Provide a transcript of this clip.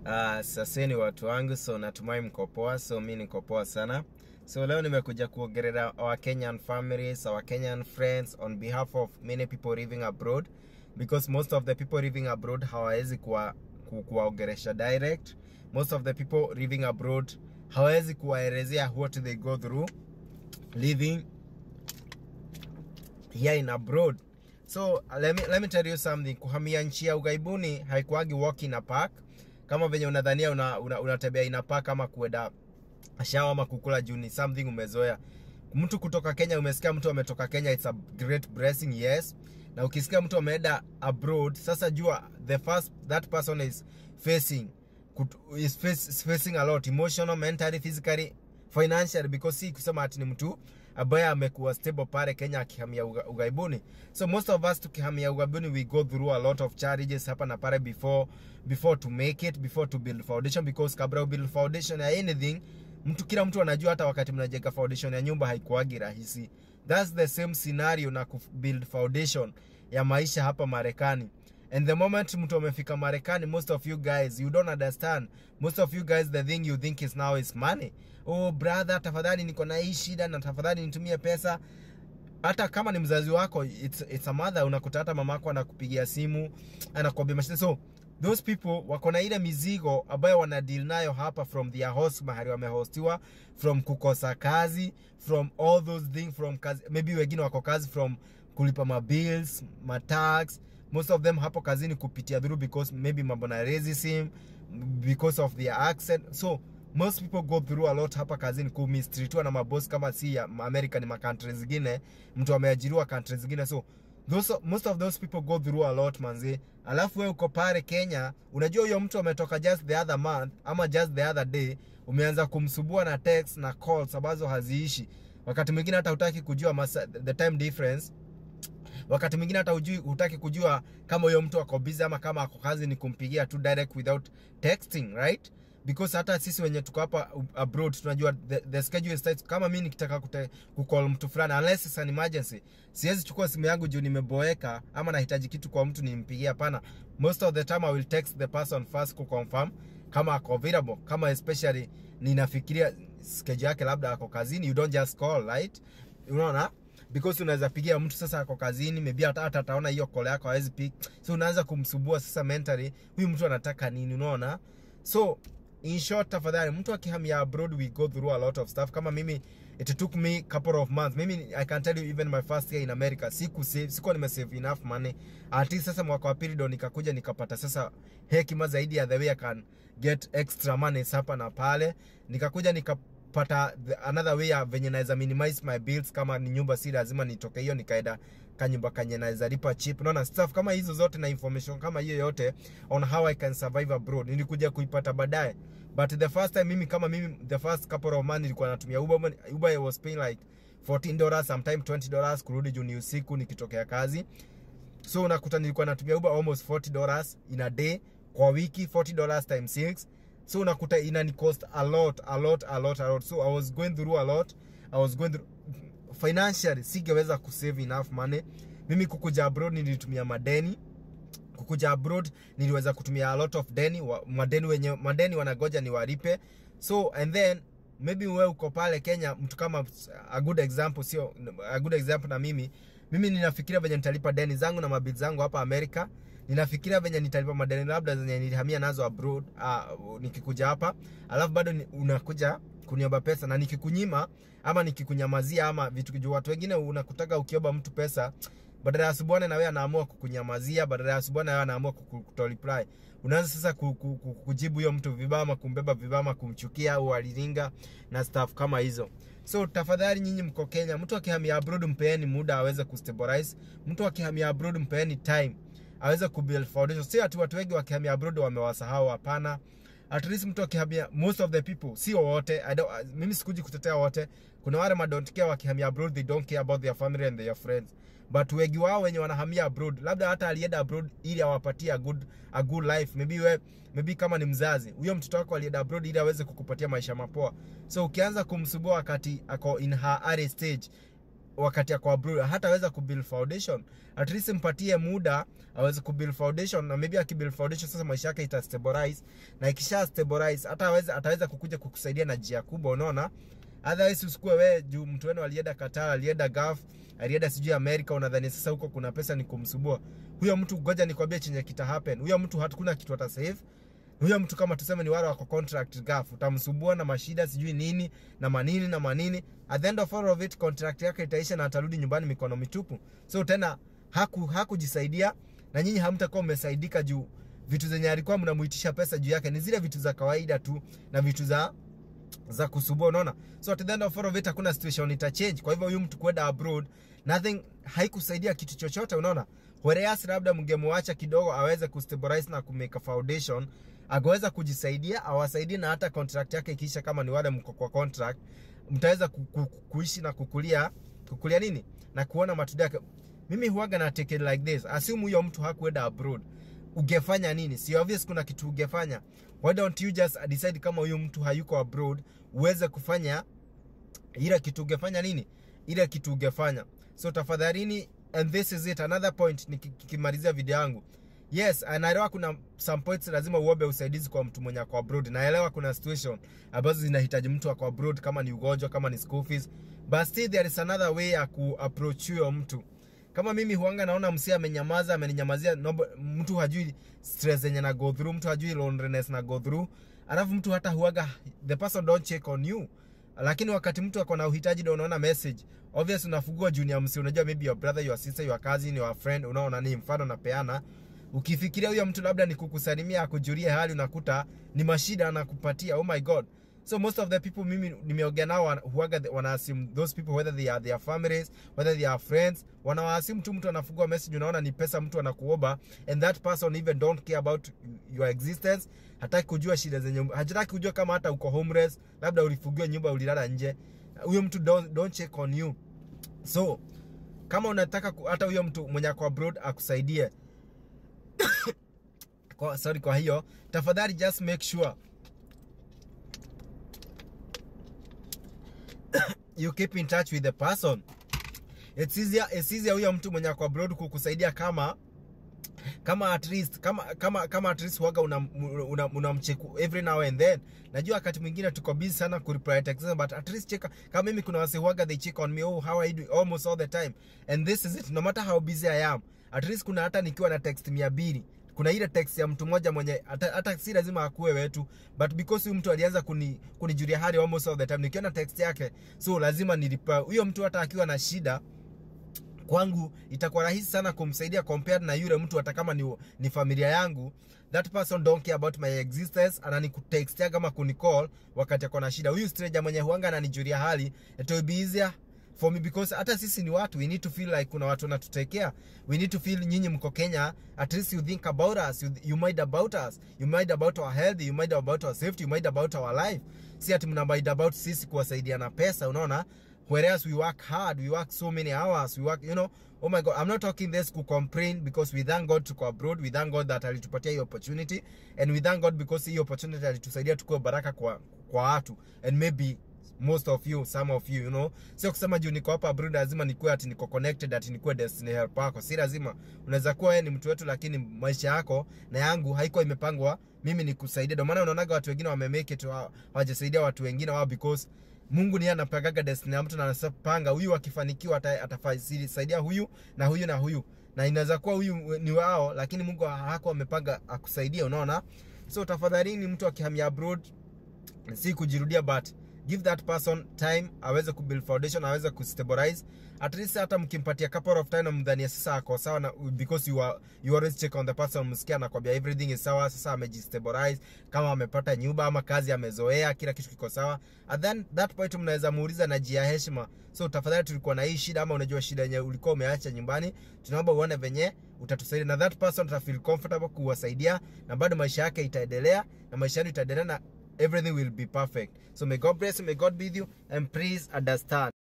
Uh, saseni watu wangu, so natumai mko poa. So mi niko poa sana. So leo nimekuja kuongelea our Kenyan families, our Kenyan friends on behalf of many people living abroad because most of the people living abroad hawawezi kuwa ku- kuwaongelesha direct. Most of the people living abroad hawawezi kuwaelezea what they go through living here in abroad so let me, let me tell you something kuhamia nchi ya ughaibuni haikuagi walk in a park kama venye unadhania unatembea una, una unatembea in a park ama kuenda shawa ama kukula juu ni something umezoea mtu kutoka kenya umesikia mtu ametoka kenya it's a great blessing yes na ukisikia mtu ameenda abroad sasa jua the first that person is facing kut- is face, is facing a lot emotional mentally physically financially because si kusema ati ni mtu ambaye amekuwa stable pale Kenya akihamia uga- ughaibuni. So most of us tukihamia ughaibuni we go through a lot of challenges hapa na pale before before to make it before to build foundation because kabla build foundation ya anything mtu kila mtu anajua hata wakati mnajenga foundation ya nyumba haikuagi rahisi. That's the same scenario na ku build foundation ya maisha hapa Marekani. And the moment mtu amefika Marekani, most of you guys, you don't understand. Most of you guys, the thing you think is now is money. Oh brother, tafadhali niko na hii shida na tafadhali nitumie pesa. Hata kama ni mzazi wako, it's, it's a mother, unakuta hata mamako anakupigia simu, anakuambia mashida. So those people wako na ile mizigo ambayo wana deal nayo hapa from their host mahali wamehostiwa, from kukosa kazi, from all those things, from kazi, maybe wengine wako kazi from kulipa mabills, matax, most of them hapo kazini kupitia through because maybe mambo na racism because of their accent so most people go through a lot hapa kazini kumistreetiwa na mabosi kama si ya America ni makantri zingine mtu ameajiriwa country zingine so those, most of those people go through a lot manzi alafu wewe uko pale Kenya unajua huyo mtu ametoka just the other month ama just the other day umeanza kumsubua na text na calls ambazo haziishi wakati mwingine hata hutaki kujua masa, the time difference wakati mwingine hata ujui hutaki kujua kama huyo mtu ako busy ama kama ako kazi ni kumpigia tu direct without texting right because hata sisi wenye tuko hapa abroad tunajua the, the schedule is tight kama mi nikitaka kute- kucall mtu fulani unless it's an emergency siwezi chukua simu yangu juu nimeboeka ama nahitaji kitu kwa mtu nimpigie hapana most of the time i will text the person first kuconfirm kama ako available kama especially ninafikiria schedule yake labda ako kazini you don't just call right unaona because unaweza pigia mtu sasa ako kazini maybe hata hata ataona hiyo call yako hawezi pick so unaanza kumsumbua sasa mentally huyu mtu anataka nini unaona so in short tafadhali mtu akihamia abroad we go through a lot of stuff kama mimi it took me couple of months mimi i can tell you even my first year in america siku save sikuwa nimesave enough money at least sasa mwaka wa pili ndo nikakuja nikapata sasa hekima zaidi ya the way i can get extra money hapa na pale nikakuja nika pata the- another way ya venye naweza minimize my bills kama ni nyumba si lazima nitoke hiyo nikaenda kanyumba kanye naweza lipa cheap unaona stuff kama hizo zote na information kama hiyo yote on how i can survive abroad nilikuja kuipata baadaye but the first time mimi kama mimi the first couple of months nilikuwa natumia uber uber I was paying like 14 dollars sometime 20 dollars kurudi juu ni usiku nikitokea kazi so unakuta nilikuwa natumia uber almost 40 dollars in a day kwa wiki 40 dollars times 6 so unakuta inani cost a lot a lot a lot a lot so i was going through a lot i was going through financially singeweza kusave enough money mimi kukuja abroad nilitumia madeni kukuja abroad niliweza kutumia a lot of deni wa, madeni wenye madeni wanagoja ni walipe so and then maybe wewe uko pale Kenya mtu kama a good example sio a good example na mimi mimi ninafikiria venye nitalipa deni zangu na mabili zangu hapa Amerika ninafikiria venye nitalipa madeni labda zenye nilihamia nazo abroad uh, nikikuja hapa alafu bado ni, unakuja kuniomba pesa na nikikunyima ama nikikunyamazia ama vitu juu watu wengine unakutaka ukiomba mtu pesa badala ya subuane na wewe anaamua kukunyamazia badala ya subuane na wewe anaamua kuku- kutoliply unaanza sasa ku- ku- ku- kujibu hiyo mtu vibaya ama kumbeba vibaya ama kumchukia au aliringa na stuff kama hizo so tafadhali nyinyi mko Kenya mtu akihamia abroad mpeeni muda aweze kustabilize mtu akihamia abroad mpeeni time aweze kubuild foundation si ati watu wengi wakihamia abroad wamewasahau hapana at least mtu akihamia most of the people sio wote I don't, mimi sikuji kutetea wote kuna wale ma don't care wakihamia abroad they don't care about their family and their friends but wengi wao wenye wanahamia abroad labda hata alienda abroad ili awapatie a good, a good life maybe we, maybe kama ni mzazi huyo mtoto wako alienda abroad ili aweze kukupatia maisha mapoa so ukianza kumsubua wakati ako in her early stage wakati ako abroad hataweza kubuild foundation at least mpatie muda aweze kubuild foundation na maybe akibuild foundation sasa maisha yake ita stabilize na ikisha stabilize hata aweza ataweza kukuja kukusaidia na njia kubwa unaona otherwise usikue wewe juu mtu wenu alienda Qatar alienda Gulf alienda sijui America unadhani sasa huko kuna pesa ni kumsubua huyo mtu ngoja nikwambie chenye kita happen huyo mtu hakuna kitu ata save huyo mtu kama tuseme ni wale wako contract gaf utamsumbua na mashida sijui nini na manini na manini at the end of all of it contract yake itaisha na atarudi nyumbani mikono mitupu so tena haku hakujisaidia na nyinyi hamtakuwa mmesaidika juu vitu zenye alikuwa mnamuitisha pesa juu yake ni zile vitu za kawaida tu na vitu za za kusubua unaona so at the end of all of it hakuna situation ita change kwa hivyo huyu mtu kwenda abroad nothing haikusaidia kitu chochote unaona whereas labda mngemwacha kidogo aweze kustabilize na kumake a foundation agaweza kujisaidia awasaidie na hata contract yake ikiisha kama ni wale mko kwa contract mtaweza ku, ku, kuishi na kukulia kukulia nini na kuona matunda yake mimi huaga na take it like this assume huyo mtu hakuenda abroad ungefanya nini si obvious kuna kitu ungefanya why don't you just decide kama huyu mtu hayuko abroad uweze kufanya ile kitu ungefanya nini ile kitu ungefanya so tafadhalini and this is it another point nikimalizia video yangu yes naelewa kuna some points lazima uombe usaidizi kwa mtu mwenye ako abroad naelewa kuna situation ambazo zinahitaji mtu ako abroad kama ni ugonjwa kama ni school fees but still there is another way ya kuapproach huyo mtu kama mimi huanga naona msi amenyamaza ameninyamazia nobo, mtu hajui stress zenye na go through mtu hajui loneliness na go through alafu mtu hata huaga the person don't check on you lakini wakati mtu ako na uhitaji ndio unaona message obvious unafungua junior msi unajua maybe your brother your sister your cousin your friend unaona ni mfano napeana ukifikiria huyo mtu labda ni kukusalimia akujulie hali unakuta ni mashida anakupatia oh my god so most of the people mimi nimeongea nao huaga wana assume those people whether they are their families whether they are friends wana assume tu mtu anafungua message unaona ni pesa mtu anakuomba and that person even don't care about your existence hataki kujua shida zenye hataki kujua kama hata uko homeless labda ulifungiwa nyumba ulilala nje huyo mtu don't, don't check on you so kama unataka hata huyo mtu mwenye ako abroad akusaidie kwa, sorry kwa hiyo tafadhali just make sure you keep in touch with the person it's easier, it's easier huyo mtu mwenye ako abroad kukusaidia kama kama at least kama kama kama at least waga unamcheku una, una, una every now and then najua wakati mwingine tuko busy sana ku reply text but at least check kama mimi kuna wase waga they check on me oh how are you doing almost all the time and this is it no matter how busy i am at least kuna hata nikiwa na text 200 kuna ile text ya mtu mmoja mwenye hata, hata si lazima akuwe wetu but because huyu mtu alianza kuni kunijulia hali almost all the time nikiona text yake so lazima nilipa huyo mtu hata akiwa na shida kwangu itakuwa rahisi sana kumsaidia compared na yule mtu hata kama ni, ni familia yangu that person don't care about my existence ananikutekstia kama kunicall wakati ako na shida huyu stranger mwenye huanga ananijulia hali it will be easier for me because hata sisi ni watu we need to feel like kuna watu wanatutekea we need to feel nyinyi mko kenya at least you think about us you, you mind about us you mind about our health you mind about our safety you mind about our life si ati mna mind about sisi kuwasaidia na pesa unaona whereas we work hard we work so many hours we work you know oh my god i'm not talking this to complain because we thank god tuko abroad we thank god that alitupatia hiyo opportunity and we thank god because hiyo opportunity alitusaidia tukuwe baraka kwa kwa watu and maybe most of you some of you you know sio kusema juu niko hapa abroad lazima nikuwe ati niko connected ati nikuwe destiny help yako si lazima unaweza kuwa wewe ni mtu wetu lakini maisha yako na yangu haiko imepangwa mimi nikusaidia ndio maana unaonaga watu wengine wamemake it hawajasaidia watu wengine wao because Mungu ndiye anapangaga destiny ya mtu na anapanga huyu akifanikiwa atafasaidia huyu na huyu na huyu, na inaweza kuwa huyu ni wao, lakini Mungu hako amepanga akusaidia. Unaona, so tafadhalini, mtu akihamia abroad si kujirudia, but give that person time aweze kubuild foundation, aweze kustabilize at least. Hata mkimpatia couple of time, mdhania sasa ako sawa na because you are you always check on the person, msikia anakwambia everything is sawa, sasa amejistabilize, kama amepata nyumba ama kazi amezoea, kila kitu kiko sawa, and then that point mnaweza muuliza na jia heshima, so tafadhali, tulikuwa na hii shida, ama unajua shida yenye ulikuwa umeacha nyumbani, tunaomba uone venye utatusaidia, na that person ta feel comfortable kuwasaidia, na bado maisha yake itaendelea na maisha yenu itaendelea na everything will be perfect. So may God bless you, may God be with you, and please understand.